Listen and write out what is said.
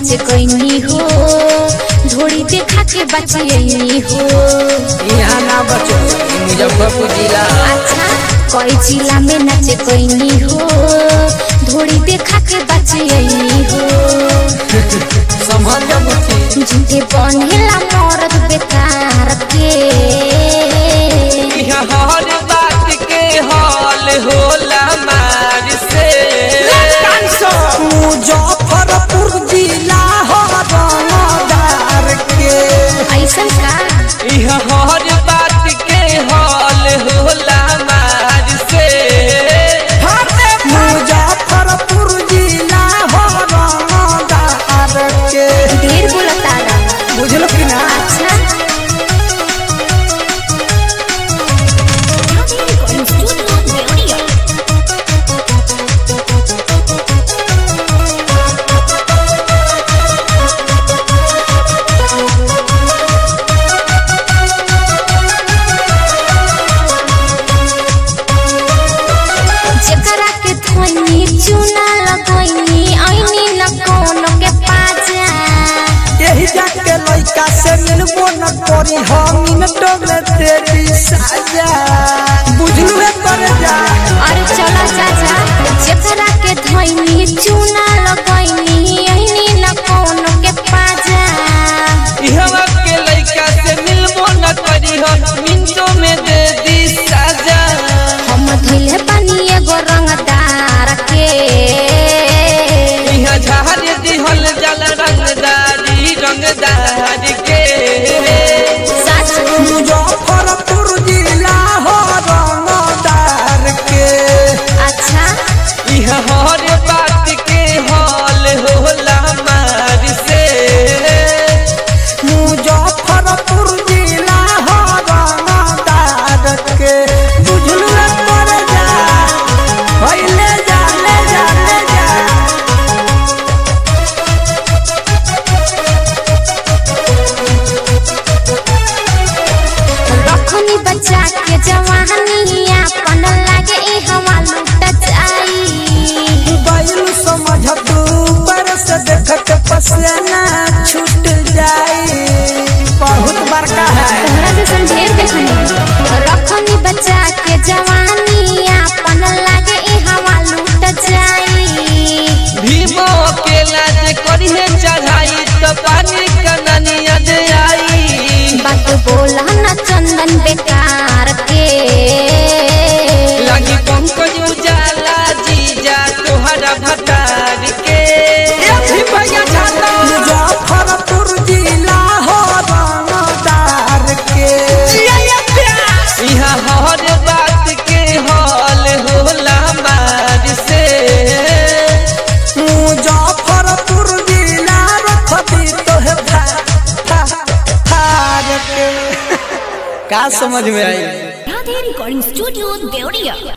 नाचे कैनी हो धोड़ी देखा के बचियनी हो यहाँ ना बचो ई मुजफ्फरपुर जिला अच्छा कोई जिला में नाचे कैनी हो धोड़ी देखा के बचियनी हो संभल जा मुठी झूठे बनेला मरद बेकार के यहाँ हर बात के हाल होला मार से मुजफ्फरपुर जिला हो रंगदार के ऐसन का यहाँ हर बात के हाल होला मार से मुजफ्फरपुर जिला हो रंगदार के ढेर बोलता बुझलो कि ना अच्छा जेकरा के धोनी चूना लगोइनी ऐनी न कोनो के पाजा यही जाके लइका से मिलबो न करी हम मिनटों में तेरी साजा बुझलू है कर जा अरे चला चाचा जेकरा के धोनी चूना लगोइनी ऐनी न कोनो के पाजा यहाँ के लड़का से मिलबो न करी हो मिनटों में दे दी साजा हम धइले बानी एगो रंगदार के यहाँ झाड़ दिहल जल रंगदारी रंगदार के सच मुजफ्फरपुर जिला हो रंगदार के अच्छा यहाँ हर बात के हाल होला मार से मुजफ्फरपुर जिला हो रंगदार के बुझलू है कर जा पहले जा ले जा ले जा रखनी बच्चा के जवानी अपन लागे ई हवा लुट जाई बैल समझ तू पर से देखत पसना छूट जाई बहुत बड़का है तोहरा जैसन ढेर देखनी रखनी बच्चा के जवानी अपन लागे ई हवा लुट जाई भीमो अकेला जे करिहे चढ़ाई तो पानी कननिया दे आई बात बोला न चंदन बेकार के लगी पंकज उजाला जीजा तोहरा भटार के मुजफ्फरपुर जिला हो रंगदार के यहाँ हर बात के हाल होला मार से मुजफ्फरपुर जिला रखती तो है फा फा फार के का समझ में आई राधे रिकॉर्डिंग स्टूडियो देवरिया